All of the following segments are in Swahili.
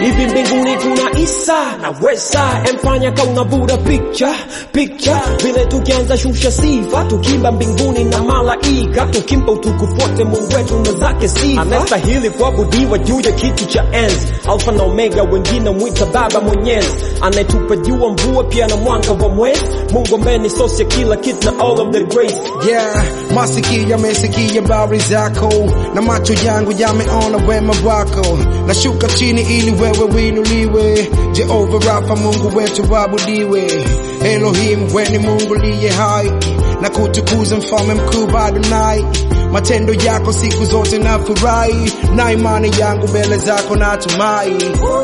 hivi mbinguni kuna isa na wesa emfanya kaunavuta picha picha vile tukianza shusha sifa tukimba mbinguni na malaika tukimpa utukufu wote mungu wetu na zake sifa anastahili kuabudiwa juu ya kiti cha enzi alfa na omega wengine mwita baba mwenyezi anayetupa jua mvua pia na mwanga wa mwezi mungu ambaye ni sosi ya kila kitu na all of the grace Yeah, masikio yamesikia habari zako na macho yangu yameona wema wako. Nashuka chini ili wewe winuliwe, Jehova Rafa, Mungu wetu wabudiwe. Elohim, we ni Mungu liye hai na kutukuza mfalme mkuu Adonai. Matendo yako siku zote na furahi, na imani yangu mbele zako natumai.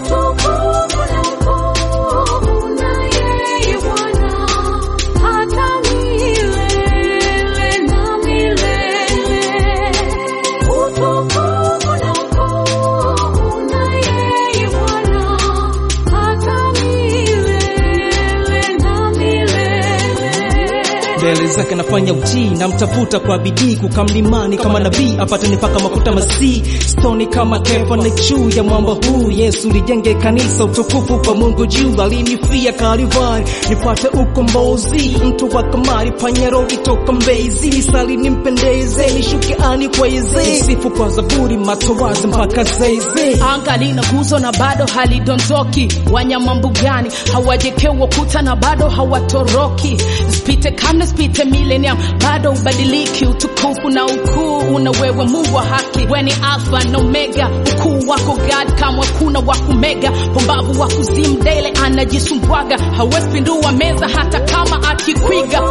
mbele zake nafanya utii namtafuta kwa bidii kukamlimani kama nabii apate nipaka mafuta masii stoni kama kefa na juu ya mwamba huu yesu lijenge kanisa utukufu kwa mungu juu alinifia kalivari nipate ukombozi mtu wa kamari panyarodi toka mbezi nisali nimpendeze nishuke ani kwa yeze sifu kwa zaburi matowazi mpaka zeize anga lina nguzo na bado halidondoki wanyama mbugani hawajekewa kuta na bado hawatoroki spite kamne spite millennium bado ubadiliki utukufu na ukuu una wewe mungu wa haki weni alfa na omega ukuu wako god kamwe kuna wakumega pumbavu wa kuzimu dele anajisumbwaga hawezi pindua meza hata kama akikwiga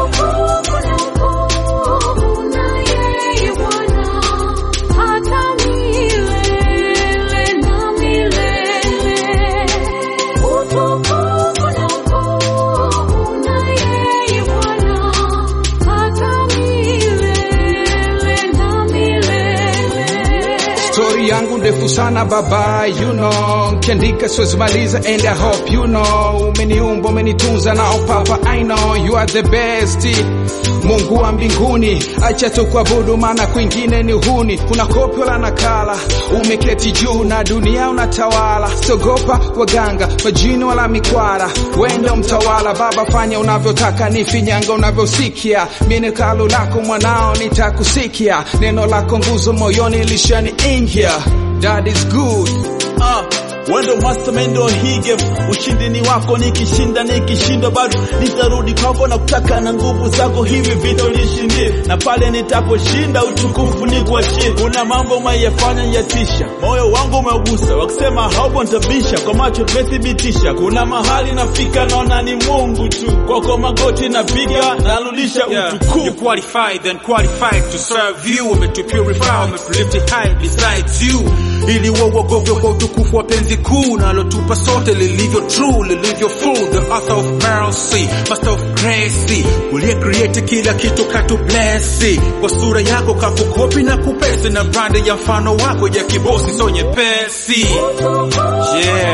Story yangu ndefu sana baba, you know, kiandika siwezi maliza and I hope you know, umeniumba umenitunza na papa, I know you are the best. Mungu wa mbinguni, acha tu kuabudu, maana kwingine ni huni. Kuna kopi wala nakala, umeketi juu na dunia unatawala. Sogopa waganga, majini wala mikwara, wendo mtawala. Baba, fanya unavyotaka, nifinyanga unavyosikia. Mimi ni kalu lako mwanao, nitakusikia. Neno lako nguzo moyoni lishaniingia. That is good. Ah, wendo mastermind ndo hii game, ushindi ni wako, nikishinda nikishinda bado nitarudi kwako na kutaka na nguvu zako, hivi vita unishindie, na pale nitaposhinda utukufu ni kuachie. Kuna mambo umeyafanya yatisha, moyo wangu umeugusa, wakisema haupo nitabisha, kwa macho tumethibitisha. Kuna mahali nafika, naona ni Mungu tu, kwako magoti napiga, narudisha Yeah. utukufu You're qualified and qualified to serve you. I'm to purify, I'm to lift it high besides you. Ili uogope kwa utukufu wa penzi kuu nalotupa sote lilivyo true, lilivyo full, the author of mercy, master of grace, uliye create kila kitu katu bless. Kwa sura yako kakukopi na kupesi na brand ya mfano wako ya kibosi so nyepesi. Yeah.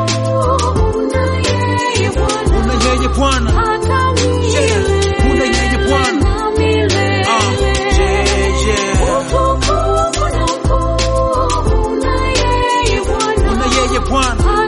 Una yeye Bwana. Yeah. Una yeye Bwana. Ah, yeah, yeah. Una yeye Bwana.